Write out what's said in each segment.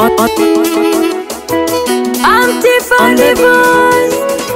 on, on, I'm Tiffany Divorce.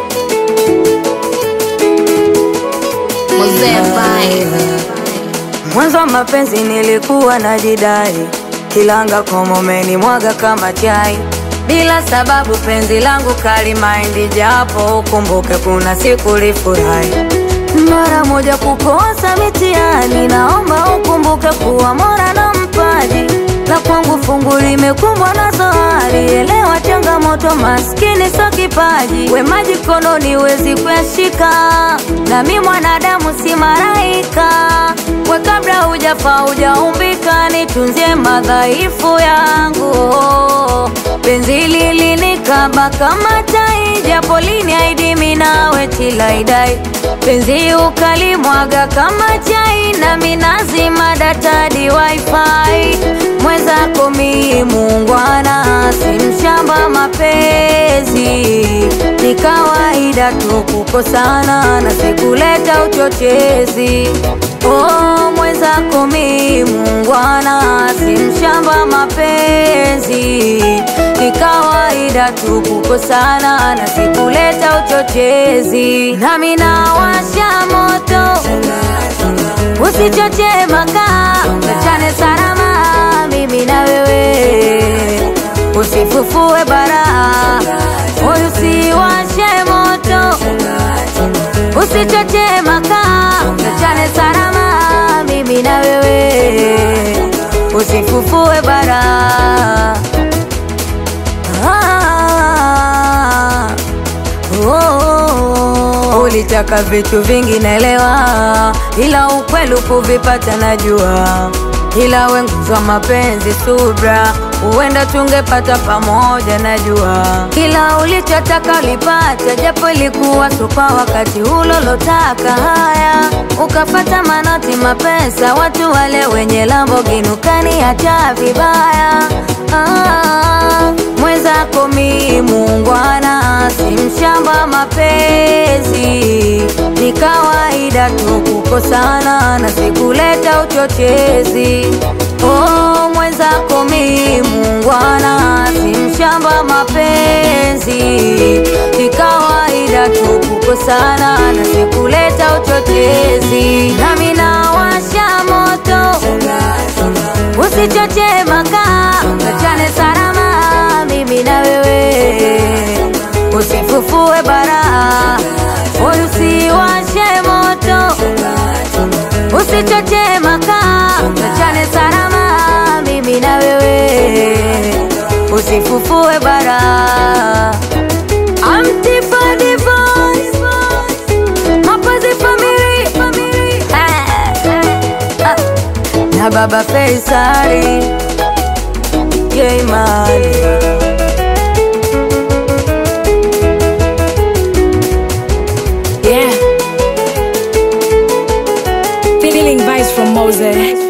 Mzee Vibe. Mwanzo wa mapenzi nilikuwa najidai, kilanga komomeni mwaga kama chai, bila sababu penzi langu kali maindi, japo ukumbuke kuna siku lifurahi mara moja kukosa mitihani, naomba ukumbuke kuwa mora na mpaji la kwangu fungu limekumbwa na zohari. Elewa changamoto, maskini so kipaji, we maji kononi wezi kuyashika, nami mwanadamu si maraika. We kabla hujafa hujaumbika, nitunzie madhaifu yangu. Penzi lilinikaba kama tai, japo liniahidi mimi nawe tilaidai penzi ukalimwaga kama chai, nami nazima data di wifi. Mwenzako mi muungwana, si mshamba mapenzi, ni kawaida tu kukosana na sikuleta uchochezi. Oh, mwenzako mi muungwana, si mshamba mapenzi, ni kawaida tu kukosana na sikuleta uchochezi. Nami nawasha moto, usichoche makaa, tuachane salama, mimi na wewe, usifufue bara, moyo usiwashe moto, usichoche makaa, tuachane salama, mimi na wewe, usifufue bara. Ah, oh, oh. Ulitaka vitu vingi naelewa, ila ukweli kuvipata najua, ila wenguzwa mapenzi subra, huenda tungepata pamoja najua, kila ulichotaka ulipata, japo ilikuwa supa wakati ulolotaka. Haya, ukafata manoti mapesa, watu wale wenye Lamborghini ukaniacha vibaya. Ah, mwenzako mi muungwana, si mshamba mapenzi, ni kawaida tu kukosana na sikuleta uchochezi. Oh, mwenzako mi muungwana, si mshamba mapenzi, ni kawaida tu kukosana na sikuleta uchochezi. Nami nawasha moto, usichoche makaa, tuachane salama, mimi na wewe, usifufue bara, moyo usiwashe moto, usichoche makaa, tuachane salama, mimi na wewe, usifufue bara. I'm Tiffany Divorce, mapenzi family, Eh, ah na baba Faisali Jayman yeah. Feeling vibes from Mose.